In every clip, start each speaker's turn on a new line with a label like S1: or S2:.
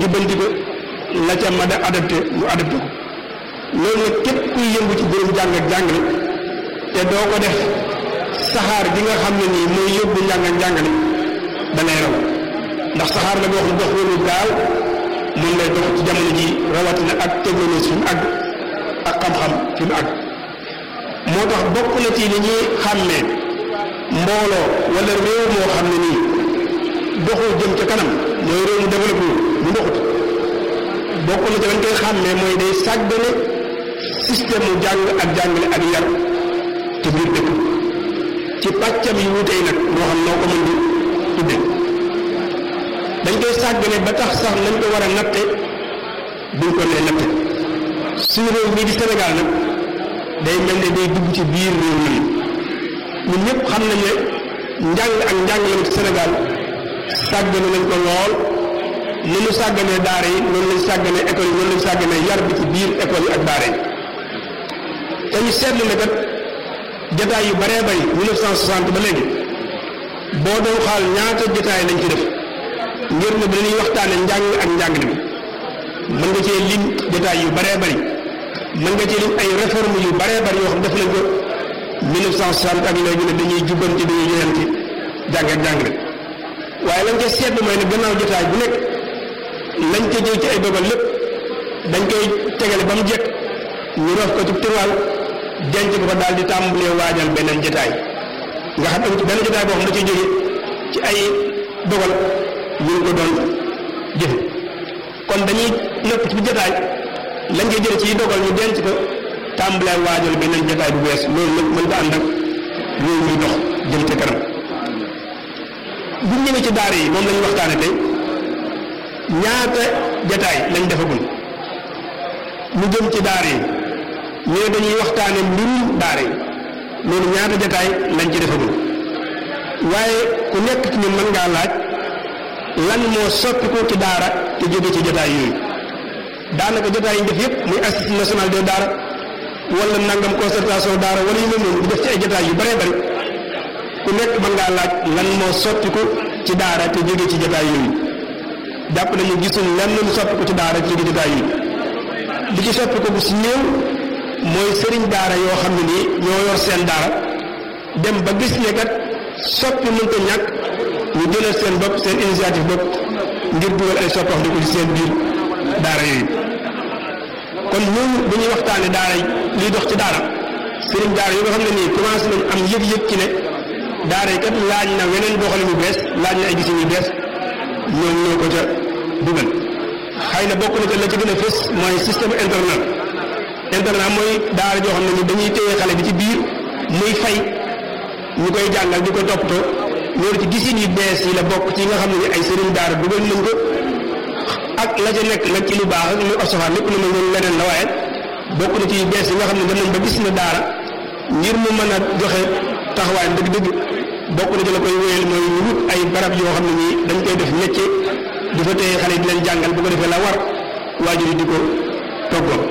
S1: jubbanti ko la ca mën a adapté mu adapté ko loolu nag képp kuy yëngu ci mbirum jàng ak jàngale te doo ko def saxaar gi nga xam ne nii mooy yóbbu njàng ak jàngale da lay raw ndax saxaar la boo xam dox wëru gaaw moom lay dox ci jamono ji rawatina ak technologie fi mu àgg ak xam-xam fi mu àgg moo tax bokk na ci li ñuy xàmmee mbooloo wala réew moo xam ne nii doxul jëm ca kanam mooy réew mu développé mu doxut bokk na ci lañ koy xàmmee mooy day sàggane système mu jàng ak jàngale ak yar ci biir dëkk ci pàccam yi wute yi nag moo xam noo ko mën di tudde dañ koy sàggane ba tax sax nañ ko war a natte duñ ko nee natte suñu réew mii di Sénégal nag day mel ne day dugg ci biir réew mi ñun ñëpp xam nañ ne njàng ak njàngale ci Sénégal sàggane nañ ko lool ni ñu sàgganee daara yi noonu lañ sàgganee école yi noonu lañ sàgganee yar bi ci biir école yi ak daara yi te ñu seetlu ne kat jataay yu baree bari 1960 ba léegi boo doon xaal ñaata jataay lañ ci def ngir ne dañuy waxtaane njàng ak njàngale mi mën nga cee lim jataay yu baree bari mën nga cee lim ay réforme yu baree bari yoo xam def nañ ko 1960 ak léegi ne dañuy jubbanti dañuy joyanti jàng ak njàngale waaye lañ ca seetlu mooy ne gannaaw jotaay bu nekk lañ ca jël ci ay dogal lépp dañ koy tegale ba mu jekk ñu rof ko ci tiroir denc ko fa daal di tàmbalee waajal beneen jotaay nga xam ne benn jotaay boo xam da ciy jóge ci ay dogal ñu ngi ko doon jëfe kon dañuy nëpp ci jotaay lañ koy jële ci dogal ñu denc ko tàmbalee waajal beneen jotaay bu bees loolu nag mën nga ànd ak loolu muy dox jëm ca kanam bu ñëwee ci daara yi moom lañu waxtaane tey ñaata jataay lañ defagul mu jëm ci daara yi ñu ne dañuy waxtaane mbirum daara yi loolu ñaata jataay lañ ci defagul waaye ku nekk ci ñun mën ngaa laaj lan moo soppiku ci daara te jóge ci jataay yooyu daanaka jataay yi ñu def yépp muy institut national de daara wala nangam concertation daara wala yu mel noonu di def ci ay jataay yu baree bari ku nekk mën ngaa laaj lan moo soppiku ci daara te jóge ci jotaay yooyu jàpp nañu gisul lenn lu soppiku ci daara te jóge jotaay yooyu li ci soppiku bu si néew mooy sëriñ daara yoo xam ne nii ñoo yor seen daara dem ba gis ne kat soppi mënta ñàkk ñu jëlal seen bopp seen initiative bopp ngir dugal ay soppax di ko ci seen biir daara yooyu kon ñooñu bu ñuy waxtaane daara liy dox ci daara sëriñ daara yi nga xam ne nii commencé nañ am yëg-yëg ci ne daara yi kat laaj na weneen doxalin yu bees laaj na ay gisin yu bees ñoom ñoo ko ca dugal xëy na bokk na ca la ci gën a fës mooy système internat internat mooy daara joo xam ne ni dañuy téye xale bi ci biir muy fay ñu koy jàngal di ko toppatoo loolu ci gisin yu bees yi la bokk ci nga xam ne ni ay sëriñ daara dugal nañ ko ak la ca nekk nag ci lu baax ak lu osofaan lépp lu ma ñoom leneen la waaye bokk na ci yu bees yi nga xam ne dem nañ ba gis na daara ngir mu mën a joxe taxawaay dëgg-dëgg bokk na ci la koy wéyal mooy ñu wut ay barab yoo xam ne nii dañ koy def métier di fa téye xale yi di leen jàngal bu ko defee la war waajur yi di ko toggoo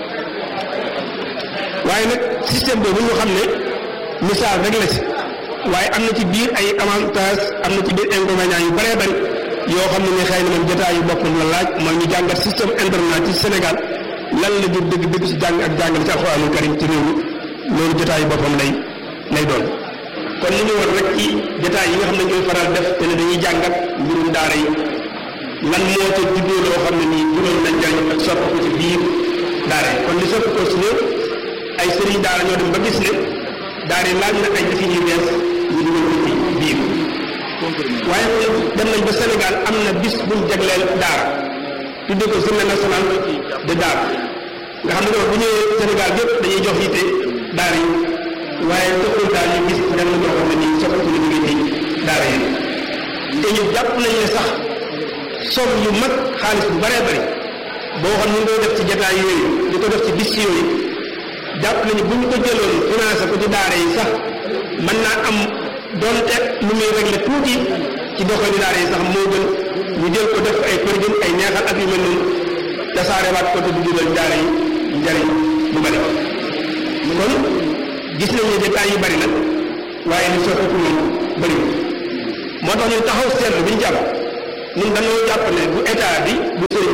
S1: waaye nag système boobu ñu xam ne misaal rek la ci waaye am na ci biir ay avantage am na ci biir inconvénients yu bëree bëri yoo xam ne ni xëy na moom jotaay yu boppam la laaj mooy ñu jàngat système internat ci Sénégal lan la jur dëgg dëgg ci jàng ak jàngale ci alxuraanul karim ci réew mi loolu jotaay yu boppam lay lay doon kon li ñu war rek ci jotaay yi nga xam ne ñooy faral def te ne dañuy jàngat mbirum daara yi lan moo ca juddoo loo xam ne nii juróom nañ njariñ ak sopp ko ci biir daara yi kon li sopp ko si ne ay sëriñ daara ñoo dem ba gis ne daara yi laaj na ay defin yu bees ñu dugal ko ci biir waaye dem nañ ba Sénégal am na bis buñ jagleel daara tudde ko journée nationale de daara nga xam ne loolu bu ñëwee Sénégal yëpp dañuy jox yitte daara yi waaye toppul daal ñu gis dem na ñoo xam ne nii soxla ñu ngi ci daara yi te ñu jàpp nañ ne sax somme yu mag xaalis bu bëree bëri boo xam ñu ngi koy def ci jataay yooyu di ko def ci bis yooyu jàpp nañu bu ñu ko jëloon financé ko ci daara yi sax mën naa am donte lu muy régler tuuti ci doxali daara yi sax moo gën ñu jël ko def ay përgën ay neexal ak yu mel noonu tasaarewaat ko te du jural daara yi njariñ bu bëri kon gis nañ ne détails yu bari nag waaye li soppi pour moom bëri moo tax ñun taxaw seetlu bi ñu jàpp ñun dañoo jàpp ne bu état bi bu sëriñ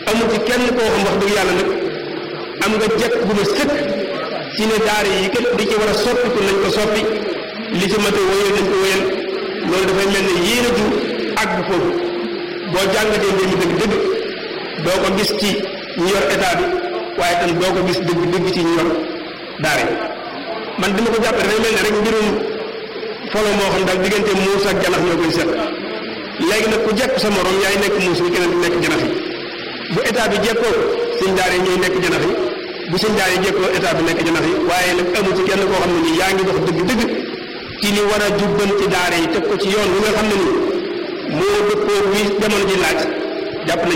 S1: amul ci kenn koo xam wax dëgg yàlla nag am nga jekk bu ma sëkk ci ne daara yi kat di ci war a soppiku nañ ko soppi li ci mate wóyal nañ ko wóyal loolu dafay mel ne yéen a ju àgg foofu boo jàngatee mbir mi dëgg-dëgg doo ko gis ci ñu yor état bi waaye tam doo ko gis dëgg-dëgg ci ñu yor daara yi man dama ko jàppe dafay mel ne rek mbirum folo moo xam daal diggante muus ak janax ñoo koy seet léegi nag ku jekk sa morom yaay nekk muus bi keneen nekk janax yi bu état bi jekkoo sëñ daara yi ñooy nekk janax yi bu sëñ daara yi jekkoo état bi nekk janax yi waaye nag amu ci kenn koo xam ne nii yaa ngi dox dëgg-dëgg ci li war a jubbanti daara yi teg ko ci yoon wi nga xam ne nii moo dëppoo bi jamono ji laaj jàpp nañ